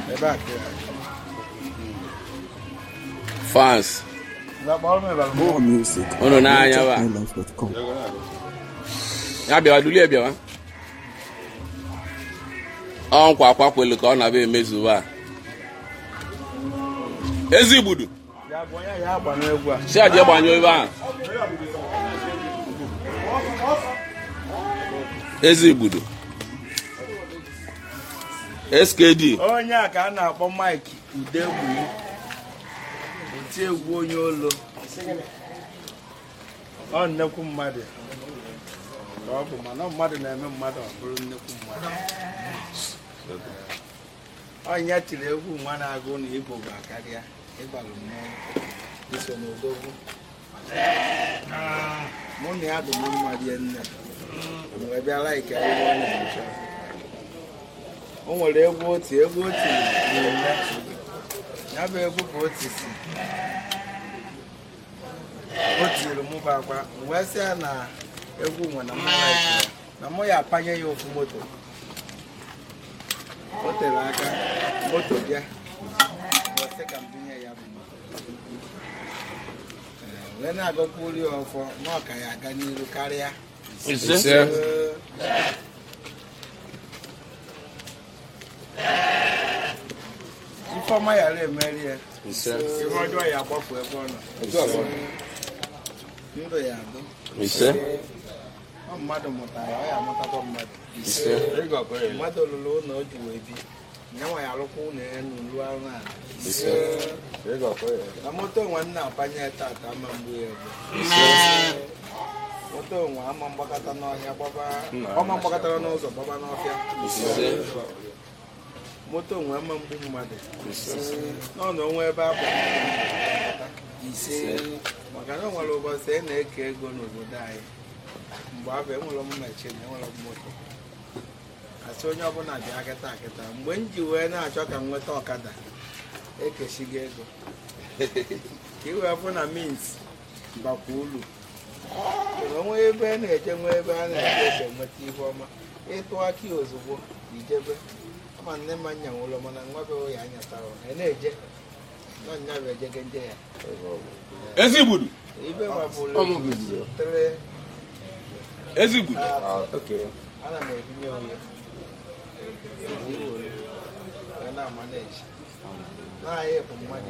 ebe a ka ya fans Ngwa kpọrọ m ịbara More music. Unu n'anya ba. NigerHighlife.com. ya bịawa dulie bịawa ọ nkwa akwakwelu ka ọ na-abịa emezuwa a. ezi igbudu ya bụ onye ya agba n'egwu a si aje gbanyụọ ebe ahụ ezi igbudu skd onye a ka a na-akpọ mike udegbu oti egwu onye olo ọ nnekwu mmadụ ka ọ bụ mana mmadụ na-eme mmadụ ọ bụrụ nnekwu mmadụ ọnya tiri egwu nwa na-agụ na igbo bụ akarịa ịgbalụ mmọnwụ iso n'odogwu mụ na ya dị m mma rie nne wee bịara ike egwu ọ na-eche o nwere egwu oti egwu oti na-eme ya bụ egwu ka o tisi o tiri mụ bụ akwa wee sị ya na egwu nwe na mụ like ya na mụ ya apanye ya ofu moto o tere aka moto bịa wee sị ka m binye ya bụ moto Ee, wee na-agọkwa ori ọfọ na ọ ka ya aga n'iru karịa ise Ee, ifeọma yara emeri ya ise ihe ọjọọ ya agbapụ ebe ọ nọ ndụ ya adụ ise ọ mmadụ mụtara ọ ya amụtakwa mmadụ ise mmadụ lụrụ ụlọ o ji wee bi ya nwa ya alụkwa ụlọ ya n'ulu anụ ala ise na moto nwe nna apanye tata ama mgbu ya egbu moto nwe ama mgbakọta n'ọhịa gbaba ọma mgbakọtara n'ụzọ gbaba n'ọfịa ise moto nwe ama mgbu mmadụ ise nọ na onwe ebe akpọ ise maka na o nwere ụbọchị a na-eke ego n'obodo anyị mgbe abụ enwere m mmechi na enwere m moto asị onye ọbụla bịa kịta kịta mgbe m ji wee na-achọ ka m nweta ọkada ekeshigo ego ka i wee fụ na mint bakwa ulu mana onwe ebe a na-eje nwe ebe a na-eje eje nweta ihe ọma ịtụ aka ya ozugbo ijebe ama nne m anya nwụrụ mana nwa be ya anyatara ọ na-eje nọ nya bụ ejege nje ya ezi igbudu ibe mabụrụ tere ezi igbudu ana m ebinye onye wee na-ama na-eji na-anyị bụ mmadụ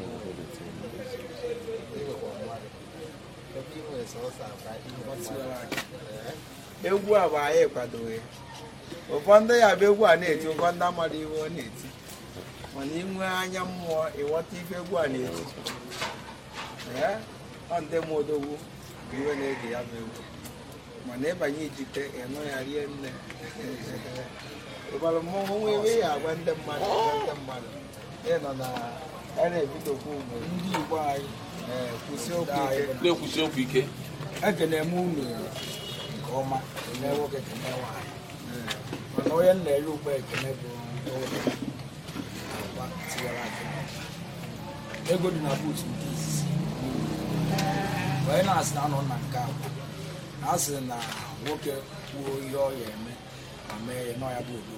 iwekwa mmadụ ebe i nwere sọsọ akpa ihe mmadụ. Ee. egwu a bụ anyị kwadoghị ụfọdụ ya bụ egwu a na-eti ụfọdụ amadụ iwe ọ na-eti mana inwe anya mmụọ ịghọta ife egwu a na-eti Ee, ọ ndị m odogwu bụ iwe na-ege ya bụ egwu mana ịbanye ijite ịnụ ya rie nne ịgbara mmọnwụ nwa ebe ya agwa ndị mmadụ agwa ndị mmadụ ịnọ na a na-ebidokwu mgbe ndị igbo anyị ee, kwụsị okwu ike na-ekwusi okwu ike ekene m unu nke ọma kene nwoke kene nwaanyị mana onye m na-enye ugbo ekene bụ ụlọ agba tiwara aka ego dị na buut nke izizi onye na-asị na anọ na nke abụọ na asị na nwoke kwuo ihe ọ ya eme ma mee ya na ọ ya bụ obodo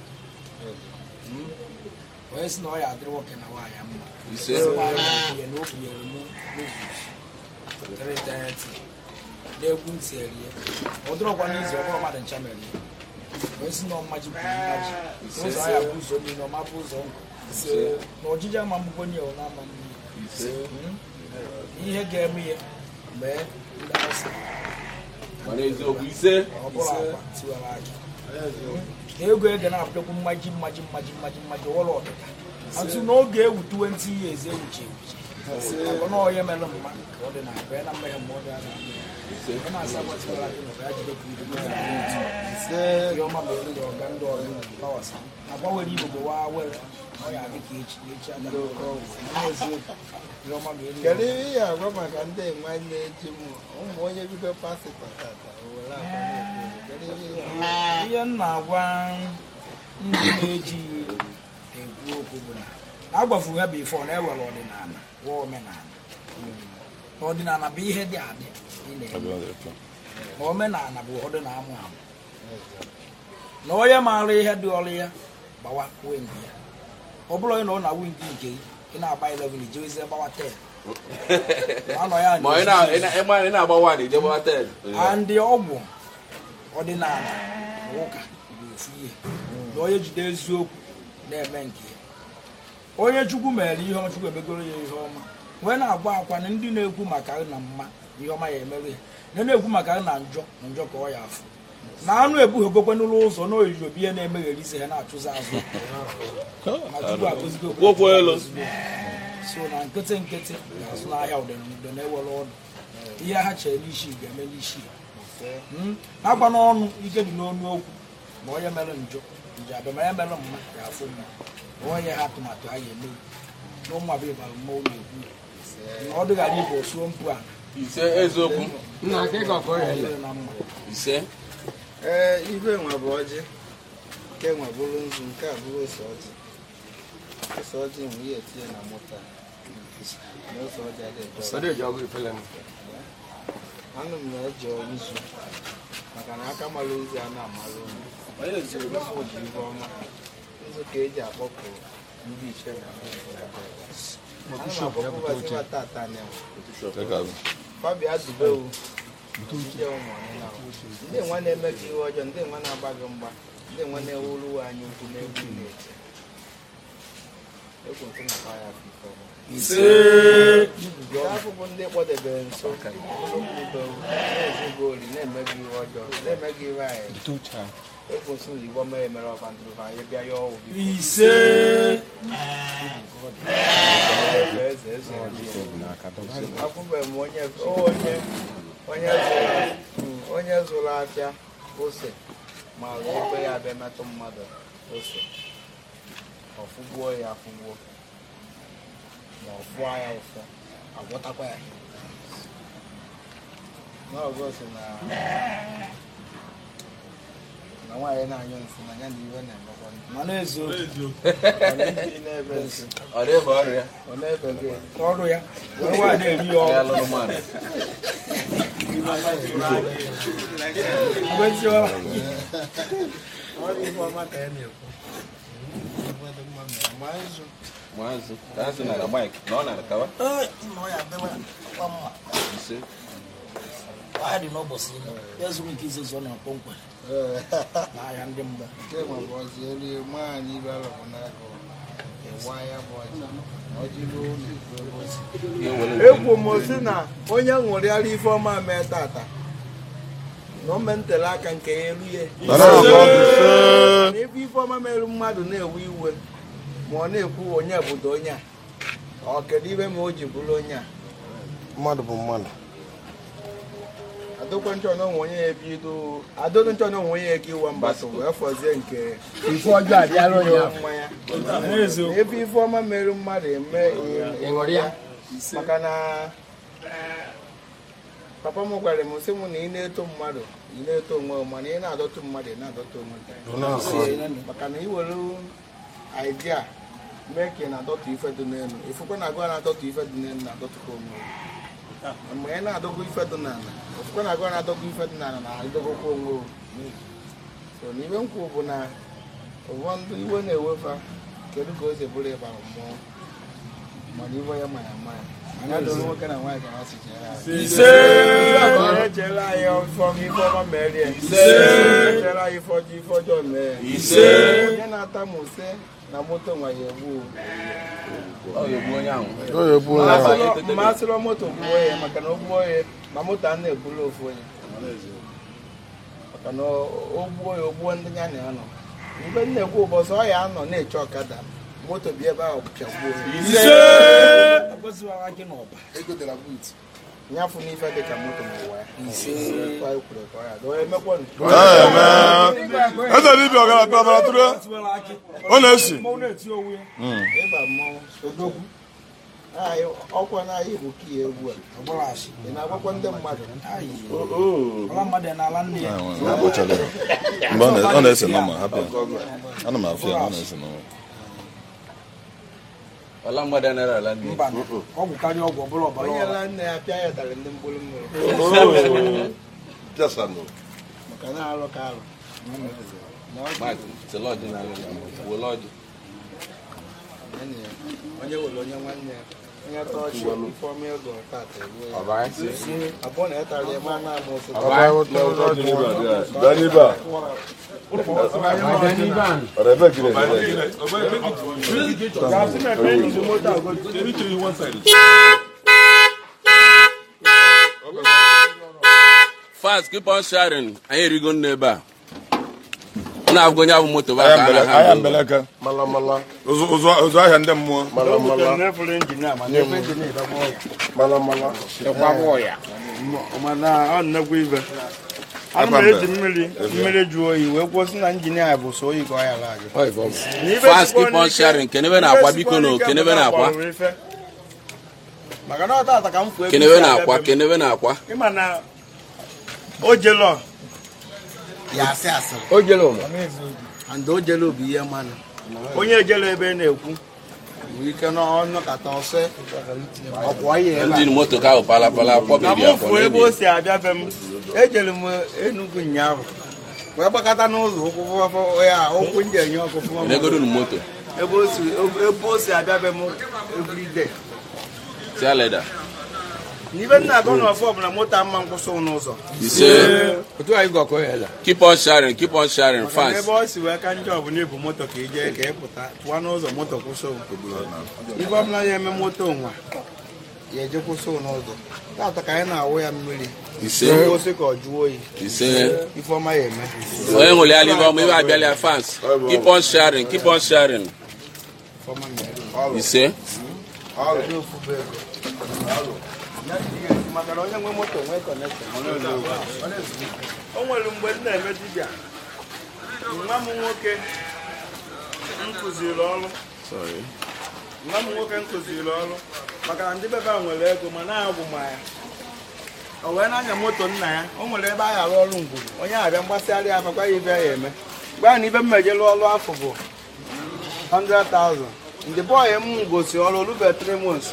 onye si na ọ ya adịrị nwoke na nwaanyị mma ise ya na o bunyere m n'ozu n'egwu ntị erie ọ dịrọkwa n'izu ọbụrụ mmadụ ncha mere ya wee si na ọmmaji bụ mmaji n'ụzọ ahịa bụ ụzọ niile ọma bụ ụzọ nkụ na ọjịji ama mgbugbo nye ọ na-ama mmiri ise ihe ga-eme ya mee ndị asị gbara eziokwu ise ọ bụrụ akwa tiwara aka na ego ege na-apụtakwu mmaji mmaji mmaji mmaji mmaji ọwụrụ ọdịda atụ n'oge ewu 20 years ewuchi ewuchi maka na onye mere mma ka ọ dị na abịa na mmehie ma ọ dị na ise ọ na-asa gbatiwara aka na ọ ga-ajide ka ibe ise ihe ọma ma elu ọga ndị ọrụ pawasa agbanwere igbo bụ waa were ọ ya adị ka echi echi aga eziokwu ihe ọma ma elu kedu ihe ị ga-agwa maka ndị nwanne eji m ụmụ onye bido pasịtọ tata o were akwa na-ekwu kedu ihe ị ga-agwa? ihe m na-agwa ndị na-eji ekwu okwu bụ na agbafuru ha bụ ife ọ na-ewere ọdịnala gwa omenala na ọdịnala bụ ihe dị adị ị na-eme na omenala bụ ụfọdụ na-amụ amụ na onye maara ihe dị ọrụ ya gbawa kwue mgbe ya ọ bụrụ onye na ọ na-awụ nke nke gị ị na-agba 11 ijewezie gbawa 10 Ma anọ ya ma ị na- ị na- ị ma- ị na-agba wan ije gbawa ten andị ọgwụ ọdịnala na ụka bụ ofu ihe na onye jide eziokwu na-eme nke ya onye chukwu mere ihe ọma chukwu emegoro ya ihe ọma wee na-agwa akwa na ndị na-ekwu maka na mma ihe ọma ya emerụ ya na na-ekwu maka na njọ na njọ ka ọ ya afụ na anụ ebughegokwe n'ụlọ ụzọ na oyiyi obi ihe na-emegheri ise ha na-achụzi azụ ma chukwu agọzigo okwe Kwụkwọ elu. so na nkịtị nkịtị ga-azụ n'ahịa ụdị ụdị na-ewere ọnụ ihe ha chere n'isi ga-eme n'isi Mm. agba n'ọnụ ike dị n'ọnụ okwu ma onye mere njọ nje abịa ma ya mere mma ya afụ mma ma onye ha atụmatụ a ga-eme na ụmụ abịa bara mma ụlọ ekwu na ọ dịghara ibe osuo mpụ a ise eziokwu nna gị ka ọkọ ya dịrị na mma ise ee ibe nwa bụ ọjị nke nwa bụrụ nzu nke a bụrụ ose ọjị ose ọjị nwe ihe etinye na mụta na ose ọjị adịghị sọdọ eji ọgụ ifele m anụ m na-eje nzu maka na aka mara ozi a na-amalụ onye ziri nzu bụ ibe ọma nzu ka eji akpọpụ ndị iche na ana m akpọpụbaziwa tata na fabia dubewu ndị ụmụ ọnịna ndị nwa na-eme gị ihe ọjọọ ndị nwa na-agba gị mgba ndị nwa na-ewuru anyị ukwu n'egwu ị na-eche egwu nke na ya afọ ise Nke afọ bụ ndị kpọdebere nso ụlọkwubewu na-ezugo ori na-eme gị ihe ọjọọ na-eme gị ihe anyị egwu nso na igbo mere mere ọba ndụrụ anyị bịa ya ọwụ gị ise eze eze eze akwụbeghị m onye onye onye zụrụ mm, onye zụrụ afịa ose ma ebe ya abịa metụ mmadụ ose ọfụgbuo ya afụgbuo ma ọ fụọ ya ụfụ agwọtakwa ya n'ọgụ si na na nwaanyị na-anyụ nsị na ya na iwe na-emekwa ndị ma na-eziokwu ndị na-ebe nsị ọ dịghị ọrịa ọ na-ebe gị ọrụ ya wee nwaanyị na-eri ya ya ọrụ lụrụ mmadụ mgbe tiwara ọ dị ife ọma ka ya na-ekwu ma nzu maazị ka ha si na na mike na ọ na kawa ee nna ọ ya adịwa kwa mma ise ahịa dị n'ụbọchị ime ya zuru nke ize zụọ na kpọmkwem n'ahịa ndị mgbe nke ma bụ ọzọ elu nwaanyị ibe alọbụ n'aka ịwa ya bụ ọjị ọjị ruo n'ikwu ebe osi ihe were ekwu m si na onye ṅụrịara ife ọma mee tata na o mentele aka nke ya elu ya na ebe ife ọma merụ mmadụ na-ewe iwe ma ọ na-ekwu onye obodo onye a ọ kedu ibe ma o ji bụrụ onye a mmadụ bụ mmadụ adokwe nchọ na onwe onye ya ebido adodo nchọ na onwe onye ya eke iwa mgbasa wee fọzie nke ife ọjọọ abịala onye iwe ahụ mmanya Na ebe ife ọma merụ mmadụ eme ịṅụrị ya maka na papa m gwara m sị m na ị na-eto mmadụ ị na-eto onwe gị mana ị na-adọtụ mmadụ ị na-adọtụ onwe gị maka na ị were idea mee ka ị na-adọtụ ife dị n'elu ifukwa na agụ a na-adọtụ ife dị n'elu na-adọtụkwa onwe gị mgbe ị na-adọgụ ife dị n'ala ofukwa na agụ a na-adọgụ ife dị n'ala na-adọgụkwa onwe gị so na ibe m kwuru bụ na ụfọdụ iwe na-ewefa kedu ka o si bụrụ ịbara mmụọ mana iwe ya ma ya ma ya anya doro nwoke na nwaanyị ka ha si chere anyị ise echere anyị ọfọm ife ọma mere ya echere anyị ife ọjọọ ife ọjọọ mee ya ise onye na-ata m use na moto nwa ya egbu ọ ga-egbu onye ahụ mmasịrị moto gbuo ya maka na o gbuo ya ma moto a na-ebulu ofu onye maka na o gbuo ya o gbuo ndị ya na ya nọ mgbe m na-ekwu ụbọchị ọ ya anọ na-eche ọkada moto bịa ebe ahụ pịagbuo ya ise agọziwara gị n'ọba nyafụ n'ife dị ka moto n'ụwa ya Kwa ekwuru ka ọ ya dị. Onye mekwanụ. eze dibịa ọgara kpabara tụrụ tiwara akị ọ na-esi mmanwụ na-eti onwe ya ịba mmọnwụ odogwu Anyị ọkwa na anyị bụ kiya egwu a ọgbọrọchi ị na-agwakwa ndị mmadụ ọla mmadụ n'ala nne ya mgbe ọ na- ọ na-ese nọma hapụ ya ana m afụ ya ọ na-ese nọma ọla mmadụ anaghị ala ndị mba ọgwụ karịa ọgwụ ọbụla ọbara onye ọra la nne ya pịa ya tarị ndị mkpụrụ mmiri maka na alụ ka alụ mike tele ọjị na ala wole ọjị nwanne ya onye were onye nwanne ya onye tọọchị ifeọma ego tata eruo ya Ọba esi. abụọ na ịtara ya ma na ama ofe Ọba ụtọ ụtọ dị Daniba. Ọba n'ibe a. Ọ̀rẹ́ bẹ́ẹ̀ kiri ẹ̀ fast keep on sharing anyị erigo nne ebe a ụnụ abụgo onye abụ moto ba ka a na Aya ha mbeleke. Mala mala. Ụzụ ụzụ ụzụ ahịa ndị mmụọ. Mala mala. na-efere injin a mana ebe injin ịdọgba ọya Mala mala. Dịkwa bụ ya. mana ọ nnekwu ibe ana m eji mmiri mmiri jụọ oyi wee kwụsị na injin a bụ so oyi ka ọ yara ajụ Ọ ife ọ bụ. fast keep on sharing kenebe na-akwa biko na kenebe na-akwa maka na ọ tata ka m fụ ego kenebe si na-akwa abịa be m. kenebe na-akwa ịma na o jelo ya asị asịrị O jere ụmụ. and o jelo bụ ihe mmanụ onye ejelo ebe na-ekwu nwere ike na ọnọkata ọsọ ọkwọ ihe ebe a ndị moto ka ahụ palapala na kpọbiri m akwa fụ ebe o n'ebi si abịa be m ejere m Enugu ụnyaahụ wee gbakọta n'ụzọ ụkwụ fụfụ ya ụkwụ ndị enye ọkụ fụma enegodo m moto ebe o si ebe o si abịa be m everyday tia leda n'ibe nna agụ n'ọfọ ọbụla moto ama nkwụsị n'ụzọ ise Otu anyị gọkọ ya la. keep on sharing keep on sharing maka na fast ebe ọ si wee ka njọ bụ na ebu moto ka ị jee ka ị pụta pụọ n'ụzọ moto kwụsị ibe ọbụla ya eme moto nwa ya eje kwụsị n'ụzọ tata ka anyị na-awụ ya mmiri ise gosi ka ọ jụọ oyi ise ifeọma ya eme onye nwere ya libe ọmụ ibe abịala ya fast keep on sharing keep on sharing ifeọma mere ise maka na onye nwe moto nwee kọnekshọn o nwere mgbe m na-eme dibịa nwa m nwoke m kụziri ọrụ nwa m nwoke m kụziri ọrụ maka na ndị bebe a nwere ego ma na-agwụ ma ya o wee na-anya moto nna ya o nwere ebe a ga-arụ ọrụ ngwuru onye abịa mgbasịgharị ya bakwa ya ibe ya eme gwa na ibe m mejelu ọrụ afọ bụ 100,000 ndị bọyị m gosi ọrụ olube 3 months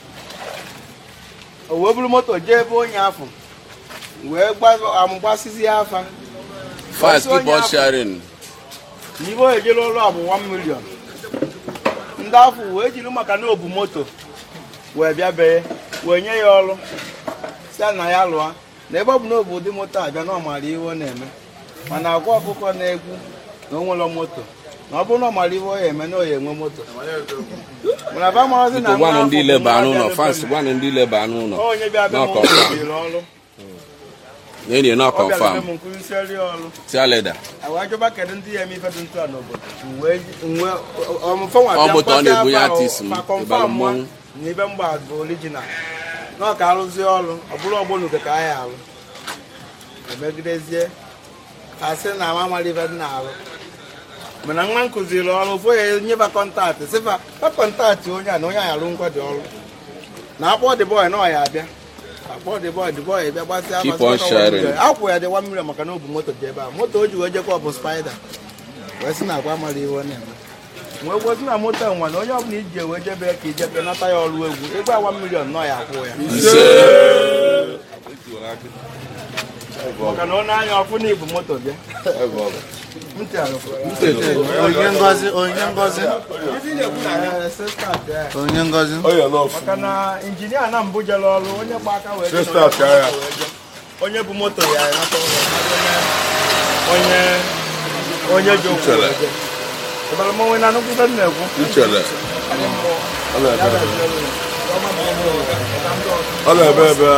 o wee buru moto jee ebe onye afọ wee amụgbasizi ya afa fast keep on sharing n'ibe o ejela ọrụ a bụ 1 million ndị afọ wee jiri maka na obu moto wee bịa bee wee nye ya ọrụ si na ya lụọ na ebe ọ bụ na obu ụdị moto abịa na ọ maara ihe ọ na-eme mana agwa ọkụkọ na-egwu na o nwere moto na ọ bụrụ na ọ maara ihe ọ ya eme na ọ ya enwe moto mana ba marazi na biko gwanụ nwa ndị afọ ile bụ ba nwa anụ ụlọ bịara fast ebe m. gwanụ ndị ile ba anụ ụlọ onye bịa be m Not confirm. kụziri ọrụ na-enye na ọ bịara be confirm m nkụzisieri ọrụ tia leda awa jọba kedu ndị ya eme ife dị ntụ a n'obodo wee nwe ọmụfọnwa Ọ moto ọ na-ebu ya artist m, ịbara mmọnwụ. na ibe mgba bụ orijinal na ọ ka arụzie ọrụ ọ bụrụ ọgbọnuke ka anyị arụ emegidezie asị na ama amara ife dị na-arụ mana nwa m kụziri ọrụ ụfọ ya nyeba kọntaktị sịfa pa kọntaktị onye a na onye a arụ ngwa dị ọrụ na akpọ dị bọị na ọ ya abịa akpọ dị bọị dị bọị bịa gbasịa Keep gbasịa on gbasịa sharing. one million. akwụ ya dị 1 million maka na o bu moto dị ebe a moto o ji wee jekwa ọ bụ spaida wee sị na agwa mara ihe ọ na-eme wee gwozi na moto nwa na onye ọbụla iji wee jebe ka ijebe nata ya ọrụ egwu ego awa milion nọ ya akwụ ya ise maka na ọ na-anya ọkụ na ibu moto bịa ntị arụfụ onye ngozi onye ngozi onye ngozi Ọ ya n'ọfụ. maka na injinia na mbụ jere ọrụ onye gba aka wee jee Sisters ka ya. onye bụ moto ya nata ụlọ onye onye ji ụkwụ wee jee. ịbara m onwe na nnukwu ife m na-ekwu Ichere. Ọ na-ebe ebe. Ọ na-ebe ebe.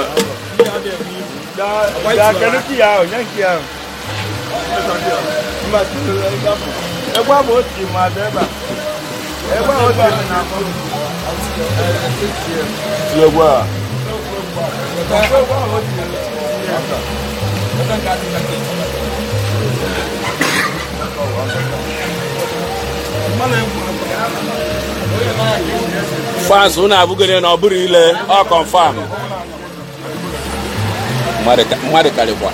gaa kedu ki ya ahụ nye nke ya ahụ Mba, egbe ahụ otu ma dị ebe a egbe ahụ otu na akpọ Ti egwu a. fast unu abụgoro na ọ bụrụ ile ọ confirm mmadụ ka- mmadụ karịkwa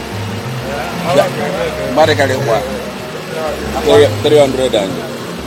mmadụ karịkwa 300 and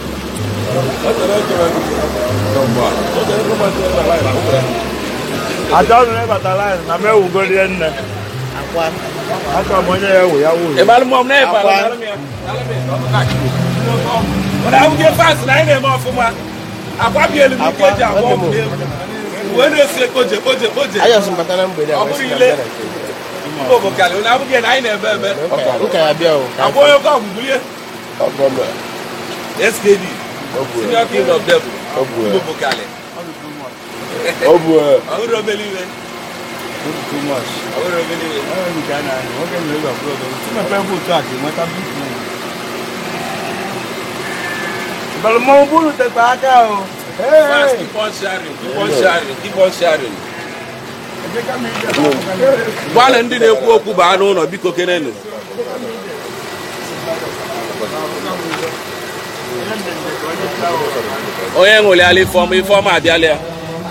achọghị m ịbata laịn na m ewugorie nne achọrọ m onye ya ewu ya wuru ịbalụ mọm na ịbalụ mana abụghị fast na anyị na-eme ọfụma akwabielu m ike eji agba ọgwụ n'egwu wee na-esi ekpoje kpoje kpoje Ayọ̀ sị mbata na mgbede a Ọ wee bụrụ sị na ile. mbịa na nke gị. mba obokali na abụghị na anyị na-ebe ebe Ụka ya bịa o. ka agwa onye oke ọgwụ bulie Ọ bụ ọbụ a. skd Ọ bụ a. senior king of devil Ọ bụ mba a. obokali Ọ bụ a. ọhụrụ obele iwe too much. ọhụrụ obele iwe Ọ nwere nke a na-anụ, nwoke nwere ego abụọ ọzọ. Tumepe ebe otu a ga-enweta big money. Balụmọnwụ bụrụ tekwa aka o. fast keep on sharing keep on sharing keep on sharing gwana ndị na-ekwu okwu baa n'ụlọ biko kenenu onye ṅụlịala ifeọma ifeọma abịala ya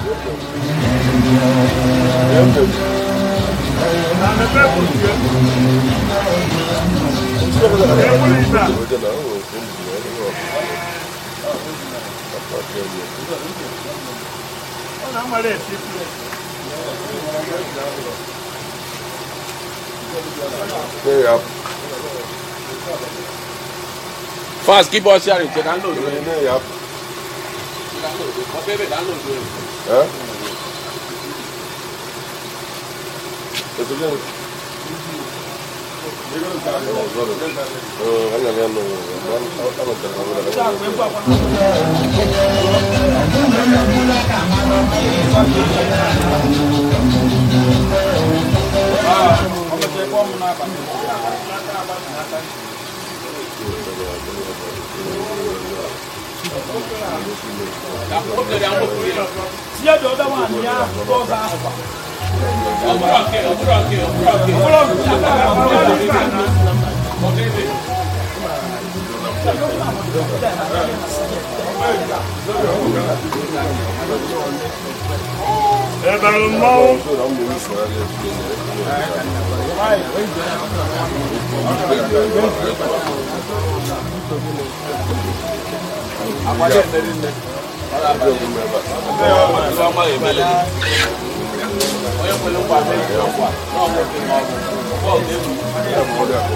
fast keep on sharing che download Ọbẹ̀ download ifeọma ga-emele onye kwere nkwa mebi ọkwa n'ọmụpụ n'ọgwụ bọọlụ egwu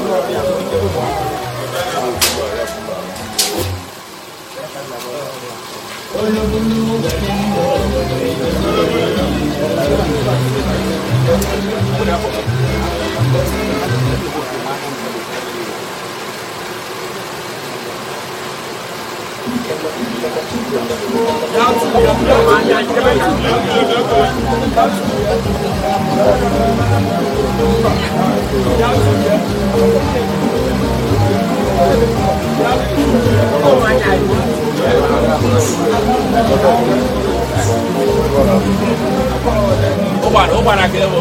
ụgbara ụgbara ka ewu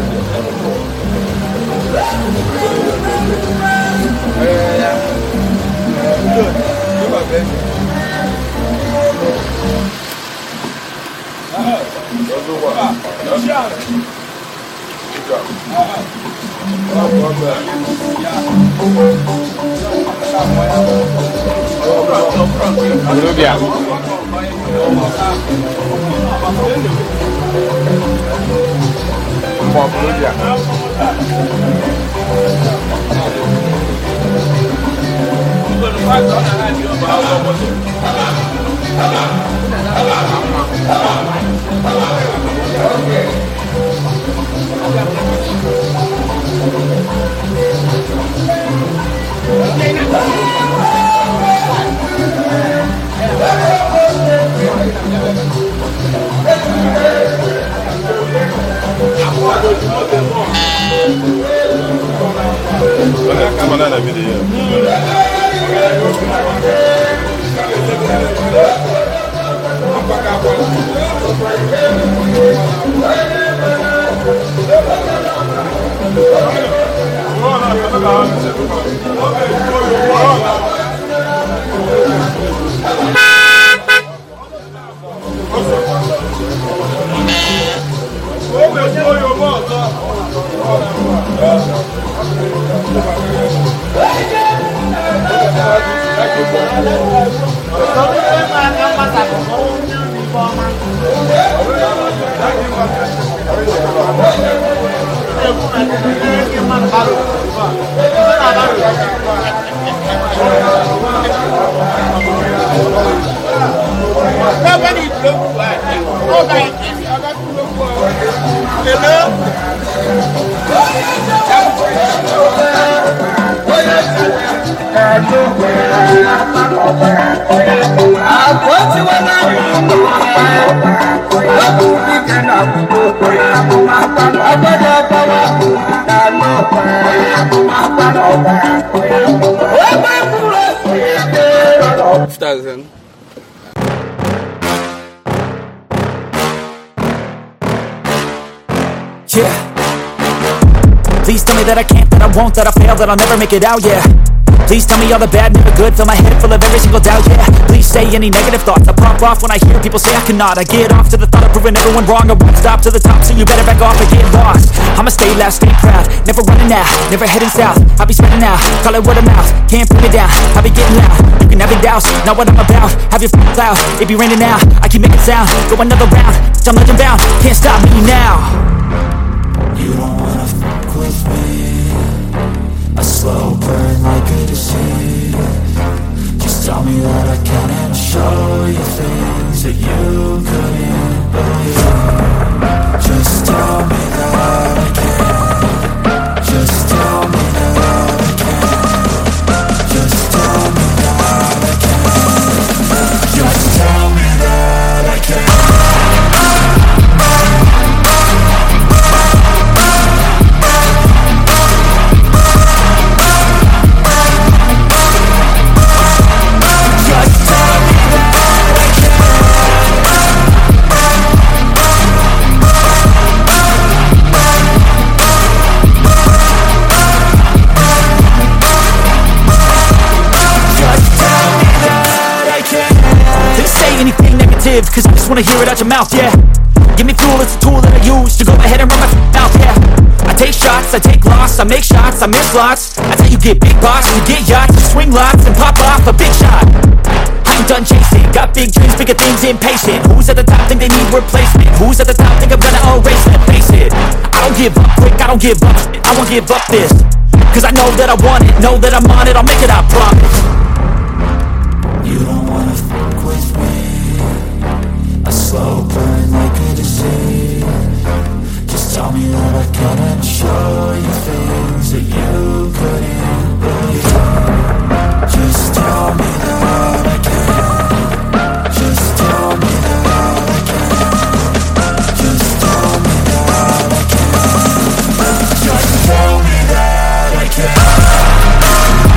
Olubia. Mbọ Olubia. Come on, that video. Thank you. thousand. Yeah. Please tell me that I can't, that I won't, that I fail, that I'll never make it out, yeah. Please tell me all the bad, never good, fill my head full of every single doubt, yeah. Please say any negative thoughts, I pop off when I hear people say I cannot. I get off to the thought of proving everyone wrong, I won't stop to the top, so you better back off and get lost. I'ma stay loud, stay proud, never running out, never heading south. I'll be spreading out, call it word of mouth, can't put me down, I'll be getting loud. You can have it douse, not what I'm about, have your f***ing cloud, it be raining now, I keep making sound, go another round, I'm legend bound, can't stop me now. You don't wanna fuck with me A slow burn like a disease Just tell me that I can and I'll show you things that you couldn't believe Just tell me that I can Just tell me that I can Just tell me that I can Just tell me that I can Just tell me that I can Just tell me that I can Didn't say anything negative Cause I just wanna hear it out your mouth, yeah Give me fuel, it's a tool that I use To go ahead and run my f- mouth, yeah I take shots, I take loss, I make shots, I miss lots That's how you get big boss, you get yachts You swing lots and pop off a big shot I ain't done chasing, got big dreams, bigger things, impatient Who's at the top think they need replacement? Who's at the top think I'm gonna erase them? Face it, I don't give up quick, I don't give up shit, I won't give up this Cause I know that I want it, know that I'm on it, I'll make it, I promise You don't wanna fuck with me A slow burn like a disease Just tell me that I can and I'll show you things that you couldn't believe Just tell me that I can Just tell me that I can Just tell me that I can Just tell me that I can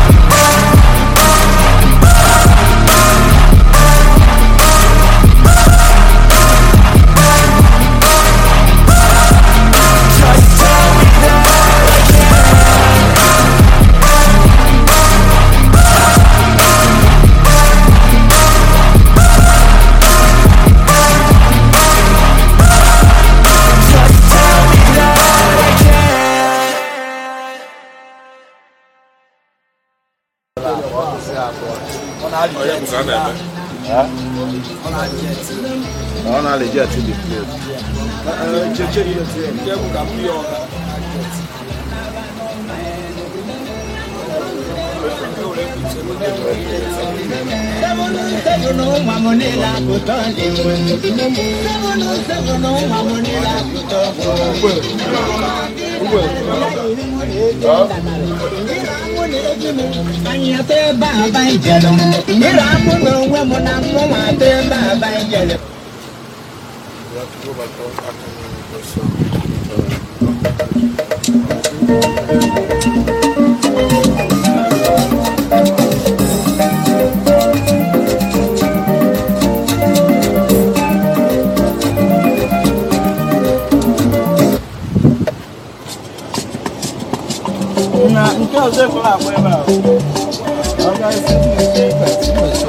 Just tell me that I can Just tell me that I can Ọ na-alịji ati dị plate. na nke ọzọ ekwela agba ebe a ọ ga-esi ndị ikpe mmeso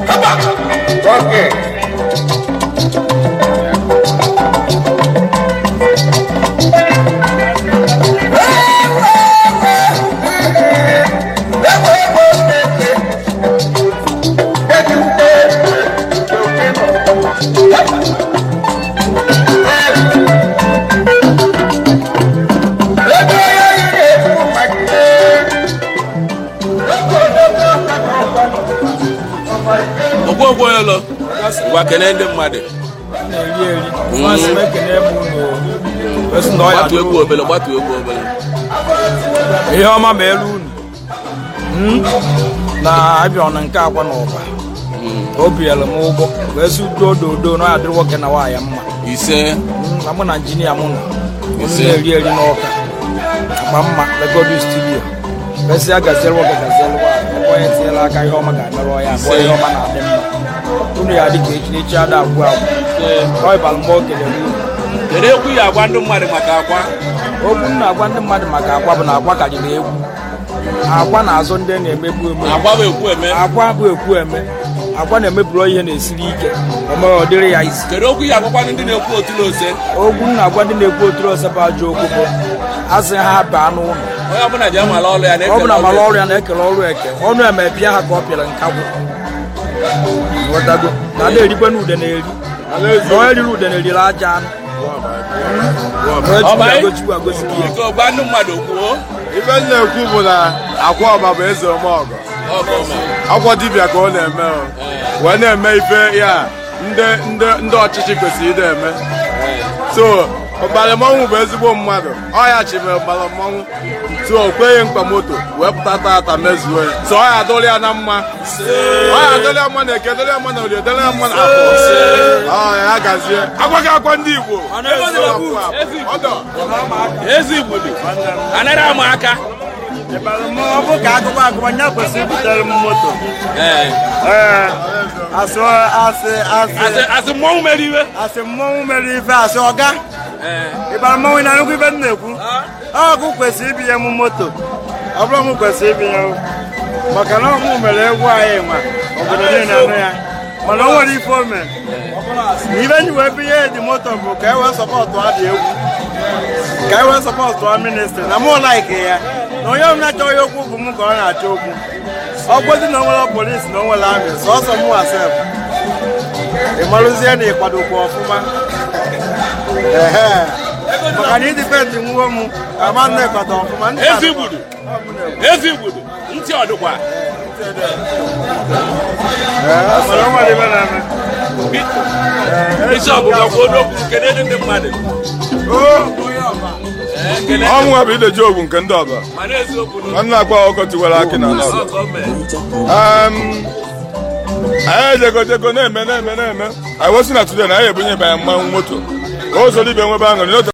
Okay. okwu okwu onye lọ gwa kene ndị mmadụ na-eri eri masị m ekene m unu esi na ọya gbatu egwu obele gbatu egwu obele ihe ọma ma elu unu Mm. na abịa ọna nke akwa na ụba o binyere m ụgwọ wee si udo dodo na ọya dịrị nwoke na nwaanyị mma ise Mm, na mụ na injinia mụ nọ unu Ise. na-eri eri n'ọka akpa mma legodi studio mesịa gaziere nwoke gaziere nwaanyị ebe onye tinyela aka ihe ọma ga-emerụ ya abụọ ihe ọma na-adị mma unu ya dị ka echi n'echi ada agwụ agwụ ọ ịbara mgbe o kelere unu kedu ekwu ya agwa ndị mmadụ maka akwa okwu m na-agwa ndị mmadụ maka agwa bụ na agwa karịrị egwu agwa na-azụ ndị na-emegbu emegbu agwa bụ ekwu eme agwa bụ ekwu eme agwa na-emeburu ihe na-esiri ike omere ọ dịrị ya isi kedu okwu ya agwakwa ndị na-ekwu otu na ose okwu m na-agwa ndị na-ekwu oturu ọsọ bụ ajọ okwu bụ asị ha baa n'ụlọ onye ọbụla ji amala ọrụ ya ọ bụ na na-ekele mara ọrụ ọrụ ya na-ekele ọrụ eke ọnụ eme bịa ha ka ọ pịara nkagwụ ghọtago na ada erikwe na ude na-eri na onye riri ude na-eriri aja anụ Ọ bụ anyị? gochikwa agozi gị ya ike gwa ndị mmadụ kwuo ife m na-ekwu bụ na akwa ọba bụ eze ọmọgọ ọgọ mere akwa dibịa ka ọ na-eme o. wee na-eme ife ya ndị ndị ndị ọchịchị kwesịrị ịda eme so ọbara mmọnwụ bụ ezigbo mmadụ ọ ya chibere ọbara mmọnwụ so o kweghị mkpa moto wee pụta tata mezuo ya so ọ ya adụrụ ya na mma ọ ya adụrụ ya mma na eke dụrụ ya mma na olie dụrụ ya mma na afọ ọ ya gazie agwaghị akwa ndị igbo ọdọ ezi igbudu anaghị ama aka ọ bụ ka agụba agụba nya kwesịrị ibutere m moto ee ee asị asị asị asị asị mmọnwụ mere iwe asị mmọnwụ mere ife asị ọga ee ịbara mmọnwụ na nnukwu ife m na-ekwu ọgụ kwesịrị ibinye m moto ọ bụrụ m kwesịrị ibinye m maka na ọmụ mere egwu anyị nwa obodo niile anụ ya mana o nwere ife o mere na ibe nji wee binye dị moto bụ ka e wee sọpọtụ adị egwu ka e wee sọpọtụ a ministri na mụ laiki ya na onye ọbụla chọrọ ya okwu bụ m ka ọ na-achọ okwu ọ gwezi na o nwere polisi na o nwere amị sọsọ mụ asef ị marụzie na ịkwadokwa ọfụma ehe maka na idipendị nwuo m ama nna ịkwado ọfụma ndị ezi igbudu ezi igbudu ntị ọdụkwa mana o nwere ibe na-eme bishọp gakwa n'okwu kedu ndị mmadụ Ee, kele ọnwụ bụ ideji ogwu nke ndị ọba mana eziokwu na nwanne akpa ọkọ tiwara akị na ala ọgọ mere Um, anyị ejegojego na-eme na-eme na-eme anyị wesị na today na anyị ebunye banye mmanwụ moto o zoro ibe nwebe aṅụrị n'otu